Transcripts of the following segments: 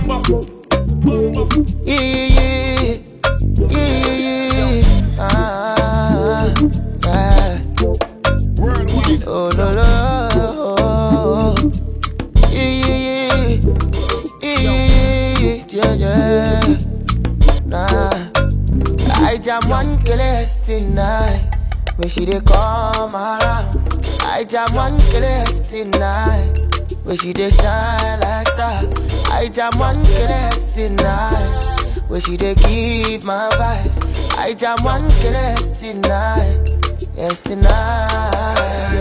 Yeah, yeah, yeah. Yeah, yeah, yeah. Ah, yeah. Oh, no, no. Yeah, yeah, yeah. Yeah, yeah, yeah. Nah. I jam one killer tonight. When she dey come around. I jam one killer tonight. When she dey shine like star. I jam one killer tonight. When she dey give my vibe. I jam one killer tonight. Yes tonight.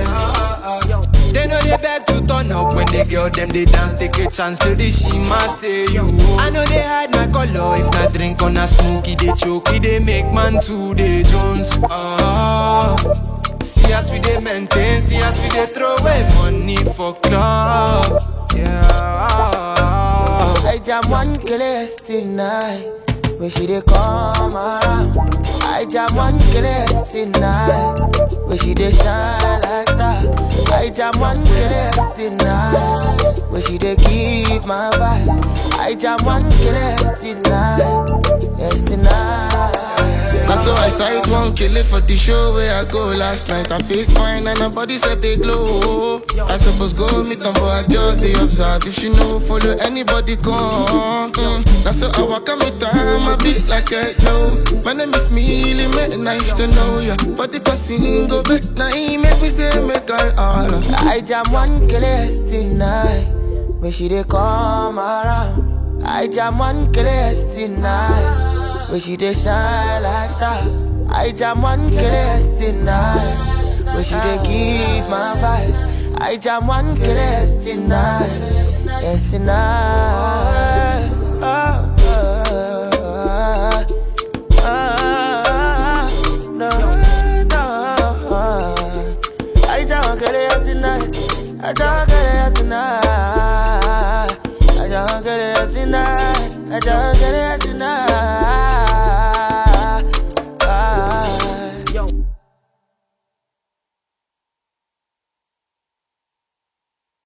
They know they beg to turn up when they girl them they dance, take a chance till the shima say you. I know they hide my color if not drink on a smoky, they choke, it, they make man to the Jones. Ah, see us we they maintain, see us we they throw away money for club. Yeah. I jam one killer tonight. When she dey come around. I jam one killer tonight. When she dey shine like star. I jam one killer tonight. When she dey give my vibe. I jam one killer tonight. Yes tonight. Now so I sight one killer for the show where I go last night. I face fine and her body said they glow. I suppose go meet them, but I just they observe. If she know follow anybody come. Mm. Now so I walk on me time, I beat like a yo. My name is Millie, man, nice to know ya. For the casino go back, now he make me say make I holler. I jam one killer tonight. When she dey come around. I jam one killer tonight. When she dey shine like star. I jam one killer tonight. When she dey give my vibe. I jam one killer tonight. Yes tonight. Oh, oh, oh, oh, no, no. I just want to get it tonight. I just want to get it tonight. I just want to get it tonight. I just want to get it tonight.